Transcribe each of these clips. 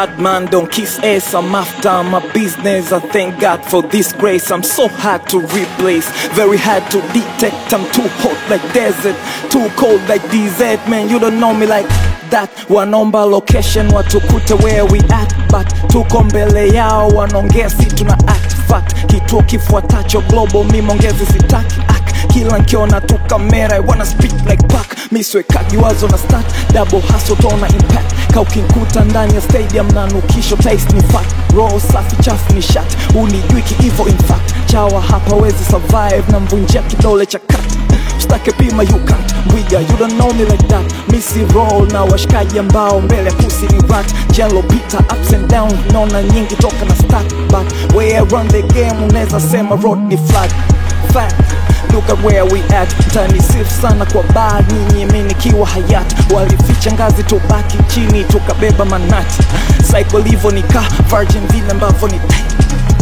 bad man, don't kiss ass. I'm after my business. I thank God for this grace. I'm so hard to replace, very hard to detect. I'm too hot like desert, too cold like desert. Man, you don't know me like that. Wanaomba location watukute where we at, but tuko mbele yao, wanaongea si tuna act fact. Kituo kifuatacho global, mi mongezi sitaki act. Kila nkiona tu kamera, I wanna speak like pack. Mi siwekagi wazo na start, double hustle tona impact. Kaukinkuta ndani ya stadium na nukisho taste ni fat. Roho safi chafu ni shat, unijui kiivo in fact. Chawa hapa wezi survive na mvunjia kidole cha kati Stake pima you can't Mwiga you don't know me like that Missy roll na washikaji ambao mbele pussy ni rat Jello pita ups and down Naona nyingi toka na start But where I run the game unaweza sema road ni flat Fact Look at where we at Mtani sif sana kwa bad Nyinyi mi nikiwa hayat Walificha ngazi tubaki chini Tukabeba manati Cycle hivyo ni ka Virgin vile ambavyo ni tight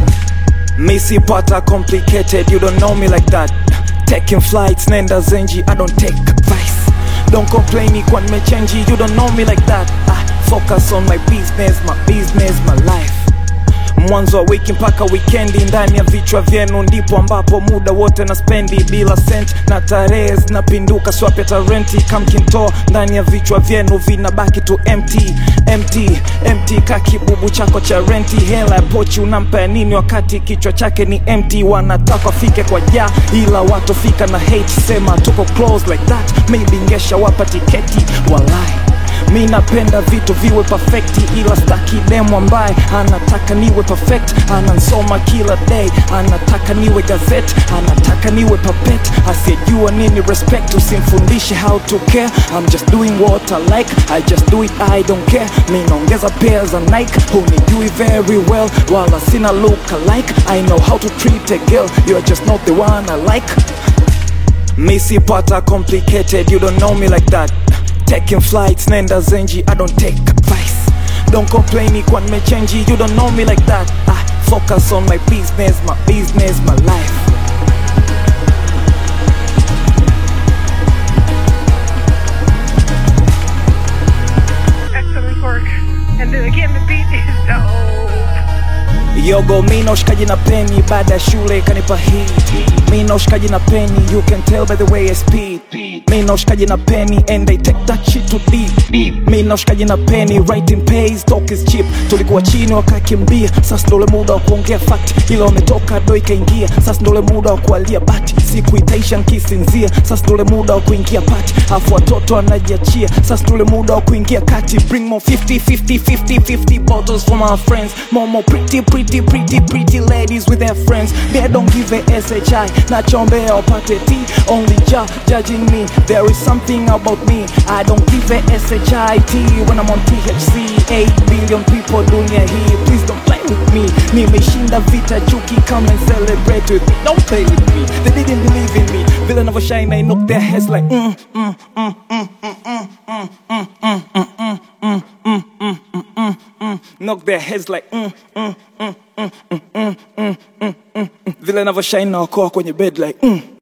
Missy pata complicated, you don't know me like that. Taking flights, nenda zenji, I don't take advice. Don't complain me kwa nimechange, you don't know me like that. I focus on my business, my business, my life. Mwanzo wa wiki mpaka wikendi, ndani ya vichwa vyenu ndipo ambapo muda wote na spendi bila sent na tarehe zinapinduka, swap ya tarenti kamkintoa ndani ya vichwa vyenu vinabaki tu empty, empty, empty ka kibubu chako cha renti. Hela ya pochi unampa ya nini wakati kichwa chake ni empty? Wanataka fike kwa ja, ila watofika na hate. Sema tuko close like that, maybe ngesha wapa tiketi, walai mi napenda vitu viwe perfecti ila staki demo ambaye anataka niwe perfect anansoma kila day anataka niwe gazette anataka niwe papet asiyejua nini respect usimfundishe how to care I'm just doing what I like I just do it I don't care mi naongeza pair za Nike hunijui very well wala sina look alike I know how to treat a girl you're just not the one I like Missy pata complicated, you don't know me like that. Taking flights, nenda zenji, I don't take advice. Don't complain me kwa nimechange, you don't know me like that. I focus on my business, my business, my life. Excellent work. And then again, the beat is dope. Yogo mi na ushikaji na peni baada ya shule kanipa hii mi na ushikaji na peni you can tell by the way I speed mi na ushikaji na peni and I take that shit to deep mi na ushikaji na peni writing pays talk is cheap tulikuwa chini wakakimbia sasa ndo ule muda wa kuongea fact ila wametoka do ikaingia sasa ndo ule muda wa kualia bati siku itaisha nkisinzia sasa ndo ule muda wa kuingia pati afu watoto wanajiachia sasa ndo ule muda wa kuingia kati bring more 50 50 50 50 bottles for my friends more more pretty pretty pretty pretty ladies with their friends they don't give a SHI nachombea wapate T only ja judging me there is something about me I don't give a SHIT when I'm on THC 8 billion people dunia hii please don't play with me nimeshinda vita chuki come and celebrate with me don't play with me they didn't believe in me vile navyoshine I knock their heads like mm, mm, mm, mm, mm, mm, mm, mm, mm, mm, mm, mm, mm, mm, mm, mm, mm. knock their heads like mm, mm, mm, mm, mm, mm, mm, mm, mm, mm. vile navyoshine na wakoa kwenye bed like mm.